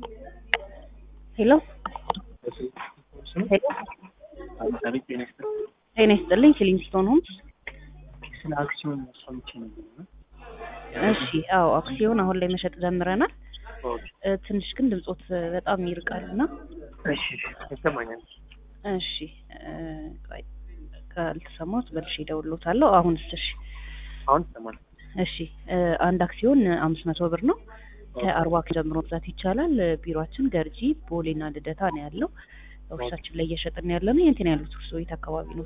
ሄሎ ሄሎ ጤና ይስጥልኝ ኪሊንግስቶን ሆምስ ስለ አክሲዮን ሰምቼ ነበር እና እሺ አዎ አክሲዮን አሁን ላይ መሸጥ ጀምረናል እ ትንሽ ግን ድምጾት በጣም ይርቃል እና እሺ ይሰማኛል። እሺ እ ቆይ ካልተሰማሁት መልሼ እደውልልዎታለሁ አሁንስ እሺ አሁን ይሰማል። እሺ እ አንድ አክሲዮን አምስት መቶ ብር ነው ከአርባ አክሲዮን ጀምሮ መግዛት ይቻላል እ ቢሮአችን ገርጂ ቦሌና ልደታ ነው ያለው ኦፊሳችን ላይ እየሸጥን ያለ ነው የት ነው ያሉት እርስዎ የት አካባቢ ኖት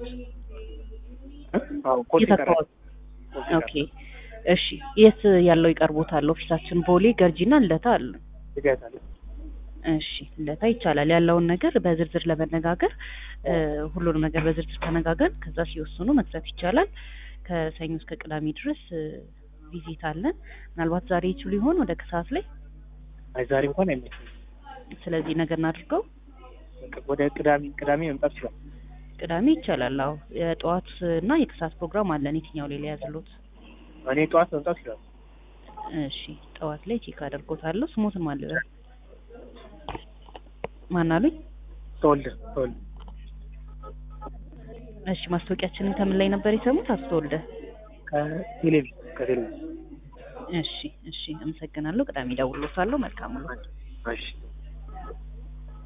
አዎ ኮፒ የት አካባቢ ኦኬ እሺ የት ያለው ይቀርቦታል ኦፊሳችን ቦሌ ገርጂና ልደታ አሉ ይገዛል። እሺ ልደታ ይቻላል ያለውን ነገር በዝርዝር ለመነጋገር እ ሁሉንም ነገር በዝርዝር ተነጋገር ከዛ ሲወስኑ መግዛት ይቻላል ከሰኞ እስከ ቅዳሜ ድረስ እ ቪዚት አለን ምናልባት ዛሬ ይችሉ ይሆን ወደ ከሰዓት ላይ አይ ዛሬ እንኳን አይመችም። ስለዚህ ነገር እናድርገው በቃ ወደ ቅዳሜ ቅዳሜ መምጣት ይችላል። ቅዳሜ ይቻላል አዎ የጠዋት እና የከሰዓት ፕሮግራም አለን የትኛው ላይ ሊያዝሎት እኔ ጠዋት መምጣት ይችላል። እሺ ጠዋት ላይ ቼክ አደርጎታለሁ ስሞትን ማልበል ማን አሉኝ ተወልደ ተወልደ እሺ ማስታወቂያችንን ከምን ላይ ነበር የሰሙት አቶ ተወልደ ከቴሌቪዥን ከቴሌቪዥን እሺ እሺ አመሰግናለሁ ቅዳሜ እደውልልዎታለሁ መልካም ነው እሺ